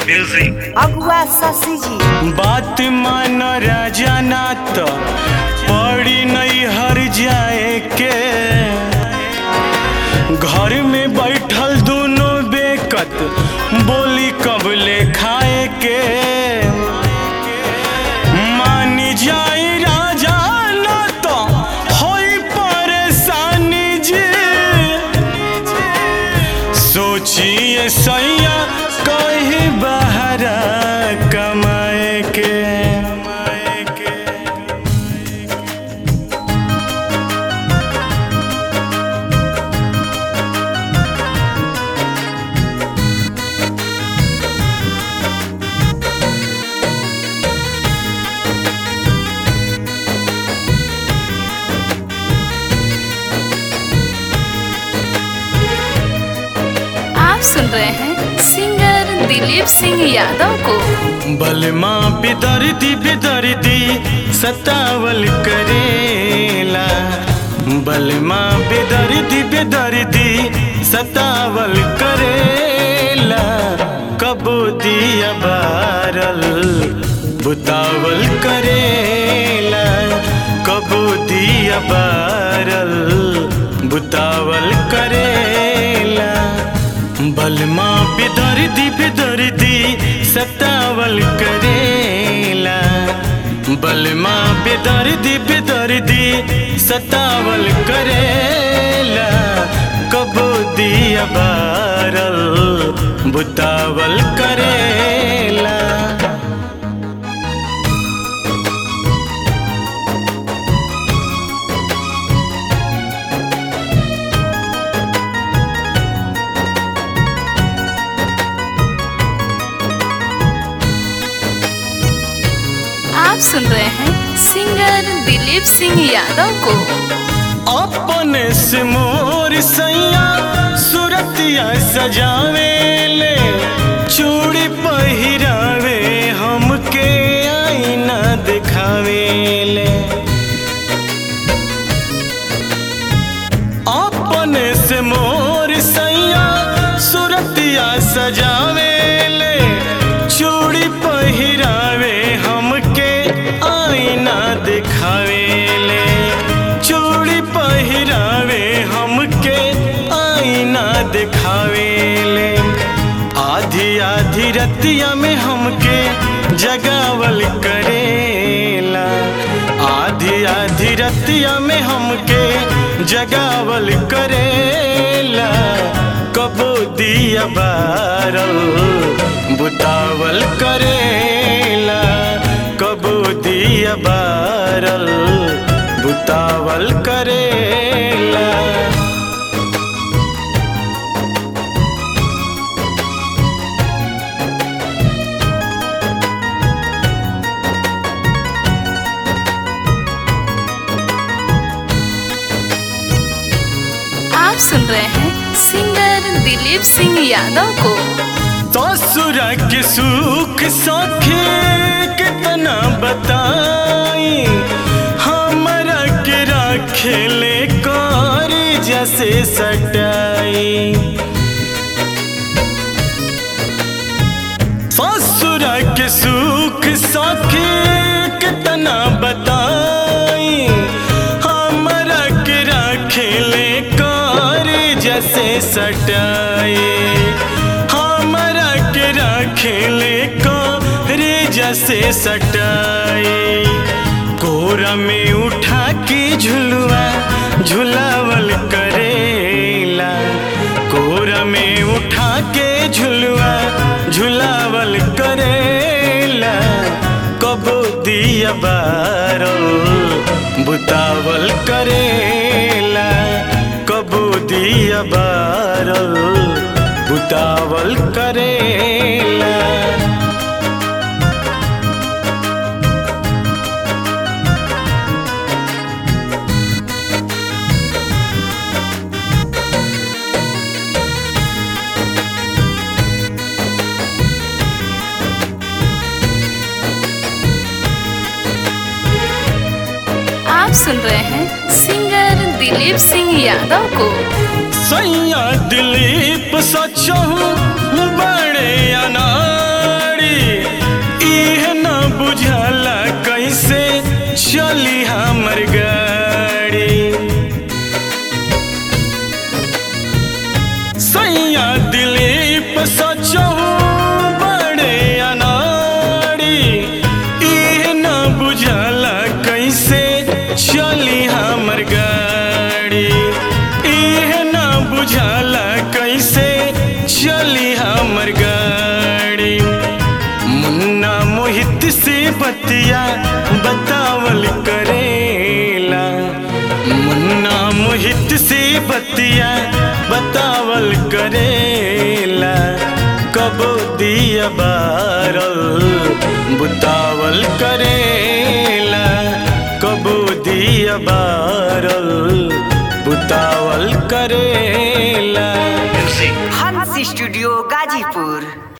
Music. अगुआ शशि जी बात मान राजा ना तो पड़ी नहीं हर जाए के घर में बैठल दोनों बेकत बोली कबले खाए के मानी जाए राजा ना तो होई परेशानी जी सोचिए सैया कहीं बाहर कमाए के आप सुन रहे हैं सिंगर दिलीप सिंह यादव को बलमा बिदर्दी बिदर्दी सतावल करेला बलमा बिदर्दी बिदर्दी सतावल करेला कबो दिया बारल बुतावल करेला कबो दिया बारल बुतावल करेला बलमा बिदर्दी बिदर्दी सतावल करेला बलमा बिदर्दी बिदर्दी सतावल करेला कबो दिया बारल बुतावल करेला आप सुन रहे हैं सिंगर दिलीप सिंह यादव को अपने से मोर सैया सुरतिया सजावे ले चूड़ी पहिरावे हमके आईना दिखावे ले अपने से मोर सैया सुरतिया सजावे ले चूड़ी पहिरावे हमके आईना दिखावे ले चूड़ी पहिरावे हमके आईना दिखावे ले आधी आधी रतिया में हमके जगावल करेला आधी आधी रतिया में हमके जगावल करेला कबो दिया बारल बुतावल करेला कबो दिया बारल बुतावल करेला आप सुन रहे हैं सिंगर दिलीप सिंह यादव को ससुर के सुख सखे कितना बताई हमरा के रखेले कर जैसे सटाई ससुर के सुख सखे कितना बताई हमरा के रखेले कर जैसे सटाई हमरा के रखेले कर जैसे सटाई कोरा में उठा के झुलुआ झुलावल करेला कोरा में उठा के झुलुआ झुलावल करेला कबो दिया बारल बुतावल करेला कबो दिया बारल बुतावल करेला आप सुन रहे हैं सिंगर दिलीप सिंह यादव को सैया दिलीप सचहु बड़े अनार बतिया बतावल करेला मुन्ना मोहित से बतिया बतावल करेला कब दिया बारल बुतावल करेला कब दिया बारल बुतावल करेला हंस स्टूडियो गाजीपुर